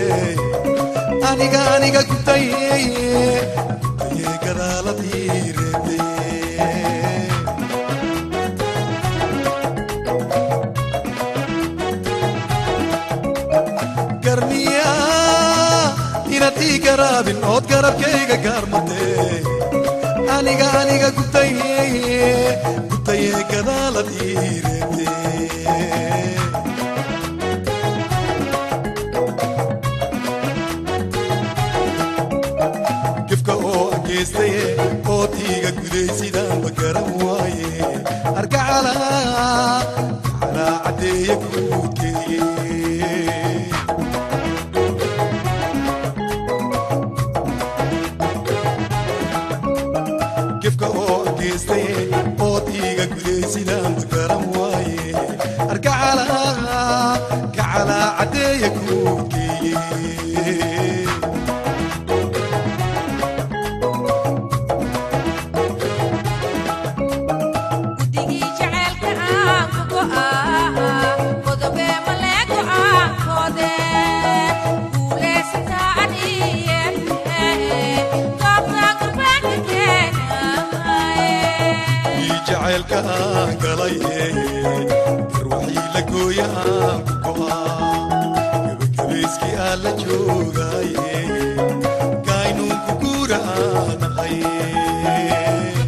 aniga aniga gutaye gutaye gadaaladii reebte garniya inaad ii garaabin ood garabkayga gaarmate aniga aniga gutaye gutaye gadaaladii reebte gifka oo ageystaye ood iiga guday sidaanba garan waaye argacala gacalaa caddeeye guudkeeye gifka oo ageystaye ood iiga guday sidaanba garan waaye argacala gacalaa caddeeye guudkeeye guddigii jaceylka aan ku go'aa qodobe malee go'aankoode guulaysataa adiye goobta gurbaanka keenaye ii jacaylka aan galaye garwaxii la gooya aan ku go'aa gebagabayskii aan la joogaaye kaynuunku guura aan ahay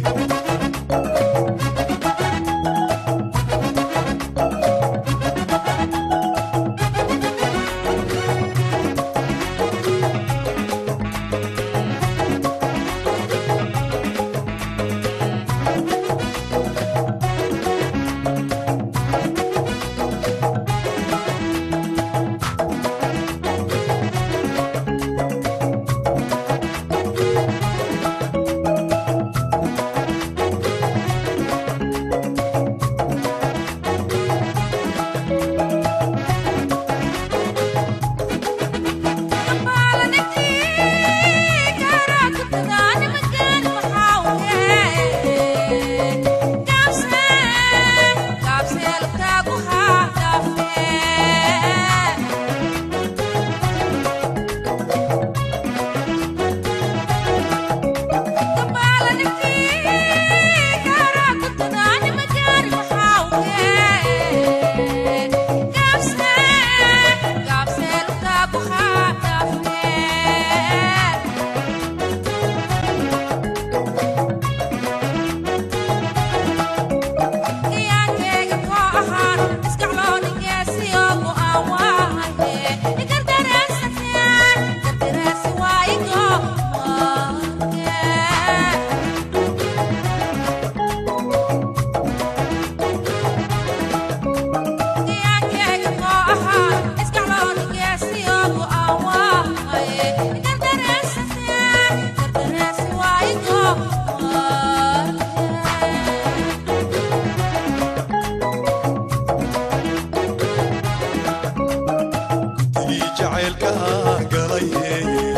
ii jacaylka aan galaye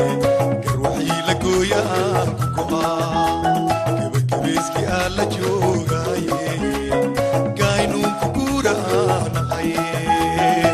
garwaxii la gooya aan ku go'aa gebagabayskii aan la joogaaye kaynuunku guura aan ahay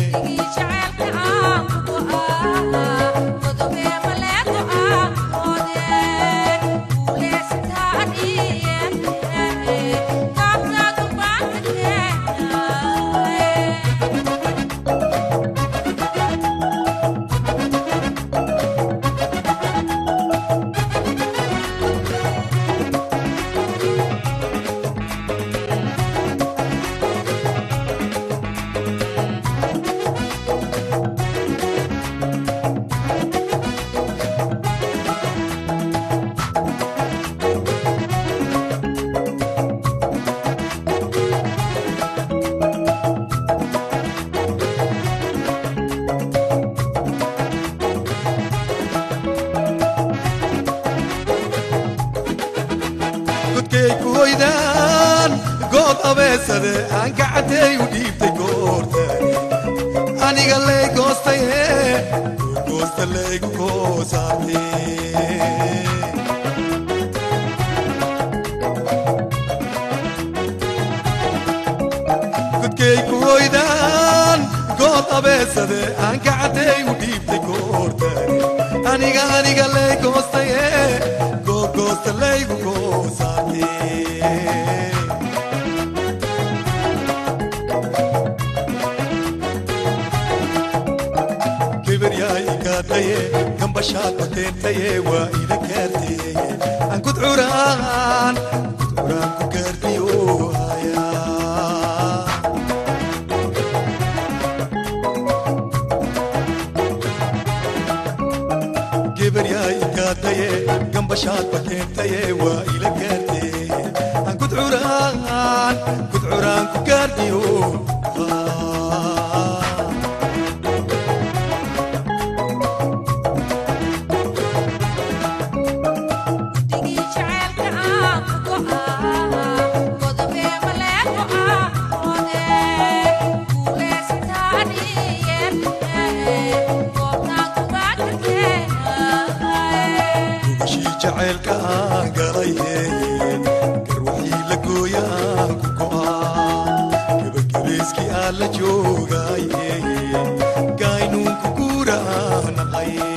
godkay ku hoydaan good abeesade aan gacanteey u dhiibtay goortani aniga lay goostaye goosta laygu goosaartee godkay ku hoydaan good abeesade aan gacanteey u dhiibtay goor aniga aniga lay goostaye googoosta laygu goosaate kibryaay igaadaye gambashaad bateentaye waa ila gaarteye aan kudcuraan kudcuraan ku gaartiyo haya gebaryaay igaadaye gambashaad bateentaye waa ila gaarteye aan kudcuraan kudcuraan ku gaartiyo Ah. Digi jacaylka aan ku go'aa Godobee maleeko ah Ode Guulaysataan iyee Goobtaan kugaa ka keenay gubashii jacaylka aan galaye garwaxii la gooya aan ku go'aa gebagabeyskii aan la joogaye gaaynuunku guura aan naqay